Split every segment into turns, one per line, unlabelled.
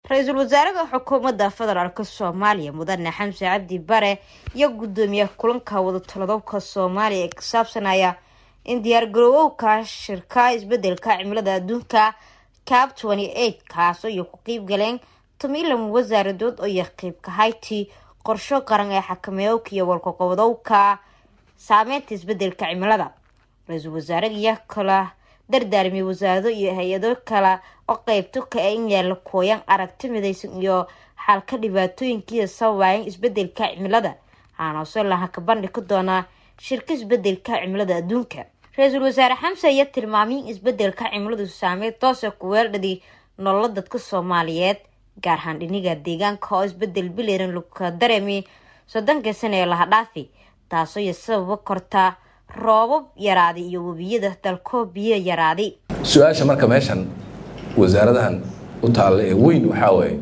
ra-iisul wasaaraha xukuumadda federaalk soomaaliya mudane xamse cabdi bare iyo gudoomiye kulanka wadatalodobka soomaaliya ee ka saabsanaya in diyaargarowowka shirka isbedelka cimilada adduunka cab kaasoo iyo ku qeyb galeen tomilan wasaaradood oo iyo qeybka hayti qorsho qaran ee xakameeyowka iyo walkaqobadowka saameynta isbedelka cimilada ra-iisul wasaarahiyo kala dardaarmiyay wasaarado iyo hay-ado kale oo qeybto ka e in yaala kooyan aragti midaysan iyo xalka dhibaatooyinkiia sababayan isbedelka cimilada waxaanase laha ka bandhigi doonaa shirka isbedelka cimilada adduunka ra-iisul wasaare xamse ayaa tilmaamay in isbedelka cimiladu saameyn toosa ku weeldhadi nolola dadka soomaaliyeed gaar ahaan dhiniga deegaanka oo isbedel bileran laga dareemay soddonkii sana ee laha dhaafi taasoo iyo sababa kortaa roobab yaraaday iyo webiyada dalkoo biyo yaraaday
su-aasha marka meeshan wasaaradahan u taalla ee weyn waxaa waaye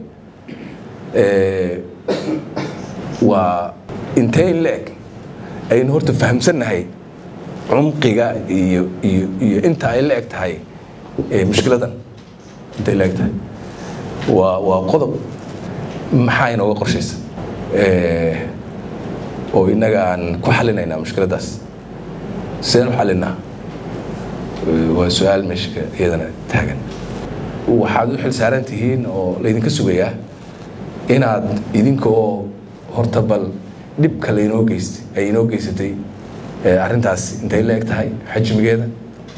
waa intee in la-eg aynu horta fahamsannahay cumqiga iyo iyo iyo inta ay la eg tahay mushkiladan intay la eg tahay waa waa qodob maxaa inooga qorshaysa oo innaga aan ku xalinaynaa mushkiladdaas sideen u xalinaa waa su-aal meesha iyadana taagan waxaad u xil saaran tihiin oo laydinka sugayaa inaad idinkoo horta bal dhibka laynoo geystay ay inoo geysatay arrintaas intay la eg tahay xajmigeeda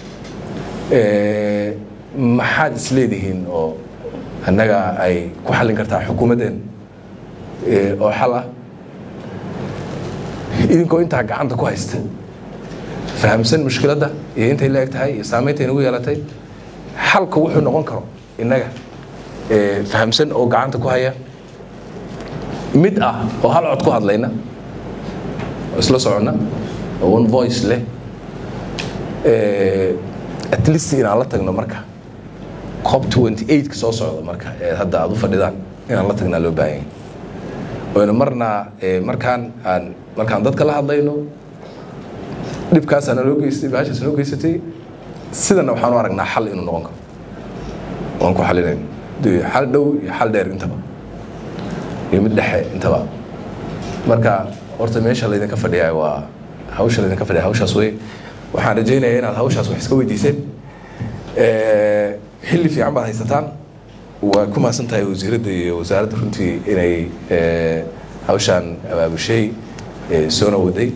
maxaad isleedihiin oo annaga ay ku xallin kartaa xukuumaddeen oo xal ah idinkoo intaa gacanta ku haysta fahamsan mushkiladda iyo intay la eg tahay iyo saameynta inagu yeelatay xalka wuxuu noqon karo innaga fahamsan oo gacanta ku haya mid ah oo hal cod ku hadlayna oo isla soconna oo one voice leh at least inaan la tagno marka cob twenty eight ka soo socda marka ee hadda aada u fadhidaan inaan la tagnaa loo baahanya oyna marna markaan aan markaan dadka la hadlayno dhibkaasaa naloo geystay baashaas noo geysatay sidana waxaan u aragnaa xal inuu noqon karo waan ku xalinayno xal dhow iyo xal dheer intaba iyo mid dhexe intaba marka horta meesha laydinka fadhiyaa waa hawsha laydinka fadhiya hawshaas wey waxaan rajaynayaa inaad hawshaas wax iska weydiiseen xilli fiican baad haysataan waa ku mahadsan tahay wasiiradda iyo wasaaradda runtii inay hawshaan abaabushay soona waday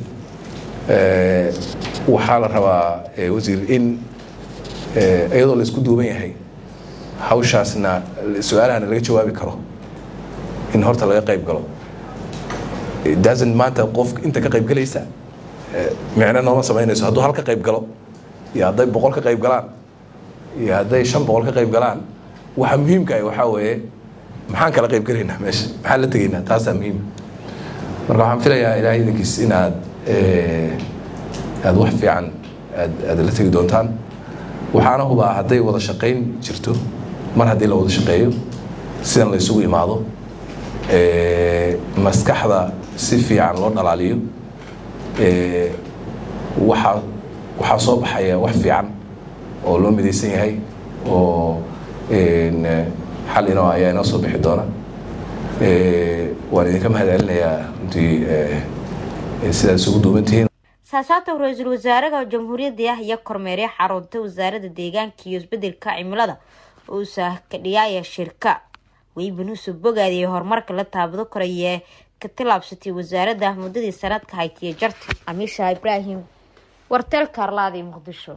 waxaa la rabaa wasiir in iyadoo la isku duuban yahay hawshaasna su-aalahana laga jawaabi karo in horta laga qayb galo dasan maanta qof inta ka qayb galaysa micno nooma samaynayso hadduu hal ka qayb galo iyo hadday boqol ka qayb galaan iyo hadday shan boqol ka qayb galaan waxa muhiimka ah waxaa weeye maxaan kala qayb galaynaa meesha maxaan la tegaynaa taasaa muhiim marka waxaan filayaa ilaahay idinkiis inaad aada wax fiican aad aad la tegi doontaan waxaana hubaa hadday wada shaqayn jirto mar haddii la wada shaqeeyo sidan la isugu imaado maskaxda si fiican loo dhalaaliyo waxaa waxaa soo baxaya wax fiican oo loo midaysan yahay oo xal inoo ayaa inoo soo bixi doona waan idinka mahad celinayaa runtii sidaad isugu duubantihiin
saasaata ra-iisul wasaaraha jamhuuriyadda ah iyo kormeerya xarunta wasaaradda deegaanka iyo isbedelka cimilada uusa kadhiyaaya shirka weybanuusu bogaadiyay horumarka la taabado korayee ka tilaabsatay wasaaradda muddadii sanadka haytiye jarta amiisha ibraahim warteel kaarlaadi muqdisho